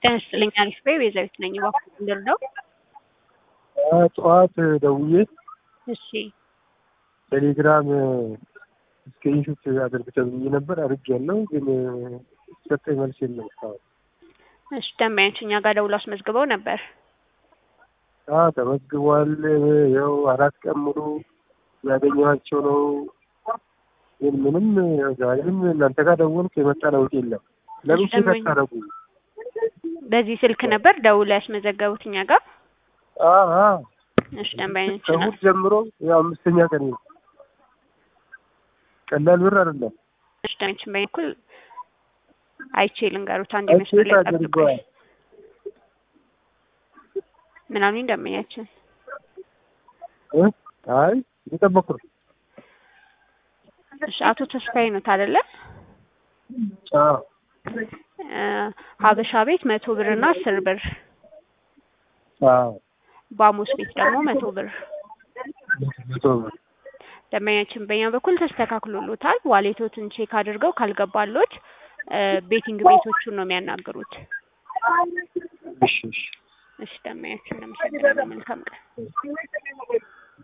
ጤና ይስጥልኝ አሪፍ በይ ቤዛዊት ነኝ እባክዎት ልርዳው? ጠዋት ደውዬ እሺ ቴሌግራም ስክሪንሾት አድርግ ተብዬ ነበር አድርጌያለሁ፣ ግን ሰጠኝ መልስ የለም እስካሁን። እሺ ደንበኞች እኛ ጋር ደውለው አስመዝግበው ነበር። አዎ ተመዝግቧል። ያው አራት ቀን ሙሉ ያገኘኋቸው ነው፣ ግን ምንም ዛሬም እናንተ ጋር ደወልኩ የመጣ ለውጥ የለም። ለምን ቼክ ደንበኛ- አታደርጉ? በዚህ ስልክ ነበር ደውለው ያስመዘገቡት እኛ ጋር። አዎ እሺ ደንበኞች ከእሑድ ጀምሮ ያው አምስተኛ ቀን ነው። ቀላል ብር አይደለም። እሺ ደንበኞች በኩል አይቼ ልንገሩት አንድ አይ መስመር ቼክ ላይ ጠብቁኝ። አድርገዋል። ምን አሉኝ ደንበኛችን? እ? አይ እየጠበኩ ነው። እሺ አቶ ተስፋዬ ኖት አይደለ? አዎ እ ሀበሻ ቤት መቶ ብር እና አስር ብር አዎ ባሙስ ቤት ደግሞ መቶ ብር መቶ ብር ደንበኛችን በእኛ በኩል ተስተካክሎሎታል። ዋሌቶትን ቼክ አድርገው ካልገባሎት እ ቤቲንግ ቤቶቹን ነው የሚያናግሩት። እሺ እሺ እሺ ደንበኛችን እናመሰግናለን። መልካም ቀን።